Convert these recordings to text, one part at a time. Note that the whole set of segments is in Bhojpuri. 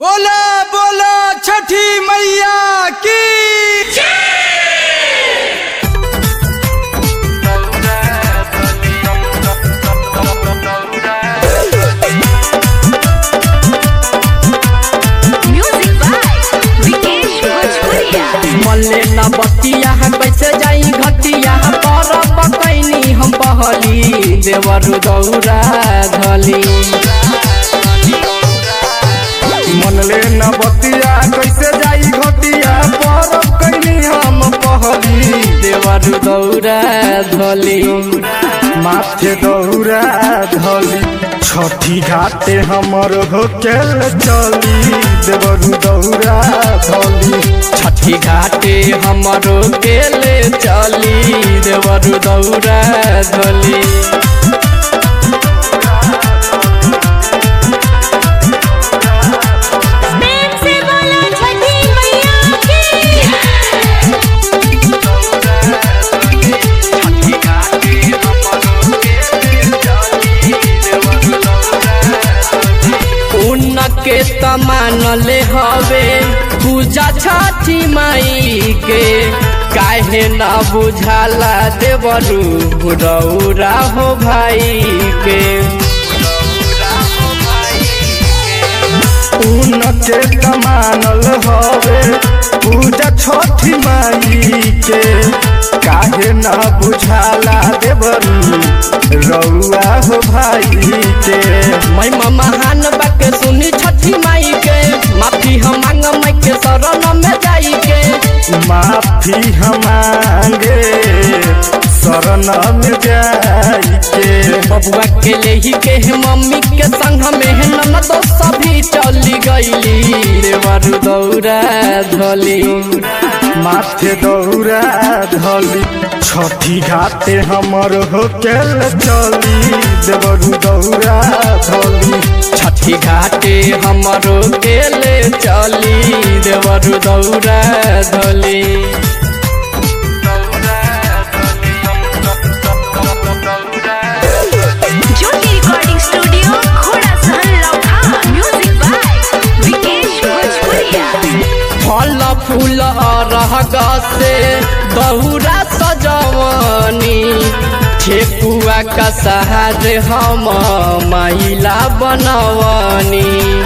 बोला बोला छठी मैया की Music by Vikesh Bhojpuria. मल्ले न बतिया कैसे जाई घटिया परब कैनी हम बहली देवरु दौरा धली मनले न बतिया कैसे जाई घटिया परब कैनी हम पहली देवरु दौरा धली माथे दौरा धली छठी घाटे हमर होकेल चली देवरु दौरा धली छठी घाटे हमरो गेले चली देवरु दौरा धली प्रेम से बोलो छठी मैया की उनके तमानले हवे पूजा छठी माई के काहे न बुझाला देवरू रौरा हो भाई के उनके कमानल हवे पूजा छठी माई के काहे न बुझाला देवरू रउआ हो भाई के मैं महान बाके सुनी छठी माई के माफी हम मांग माई के शरण में जाई के माफी हमारे शरण में जाई के बबुआ के लेही के मम्मी के संग में ननद सभी चली गईली देवरू दौरा धली माथे दौरा धली छठी घाटे हमर होकेल चली देवरू दौरा धली छठी घाटे हमरो गेले चली देवरु दौरा धली ज्योति रिकॉर्डिंग स्टूडियो घोड़ा सहन लौखा म्यूजिक बाय विकेश भोजपुरिया फल फूल रहग से दौरा सजवनी ठेकुआ का सहारे हम महिला बनवनी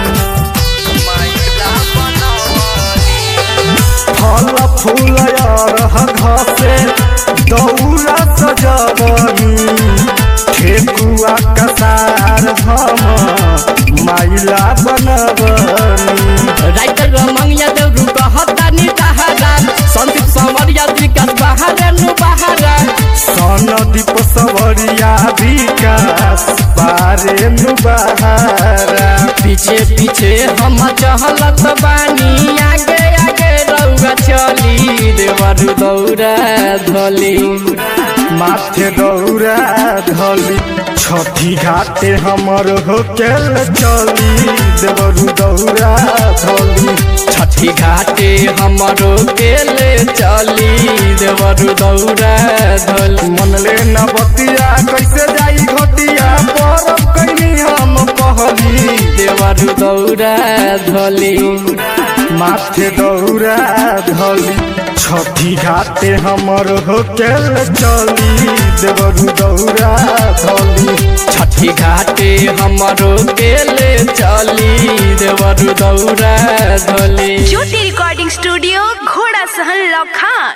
फल फूल और घसे दौरा सजवनी ठेकुआ कसार हम माइला बनवनी राइटर रमंगिया देवरु कहता नि तहारा संदीप समरिया विकास बहारा नु बहारा सनदीप सवरिया विकास पारे नुबारा पीछे पीछे हम चहलत बानी आगे आगे रउआ चली देवरु दौरा धली माथे दौरा धली छठी घाटे हमर होकेल चली देवरू दौरा धली छठी घाटे हमरो गेले चली देवरु दौरा धली मनले न बतिया कैसे जाई घटिया परब कैनी हम पहली देवरु दौरा धली माथे दौरा धली छठी घाटे हमर होकेल चली देवरू दौरा धली छठी घाटे हमरो गेले चली देवरु दौरा धली ज्योति रिकॉर्डिंग स्टूडियो घोड़ा सहन लौखा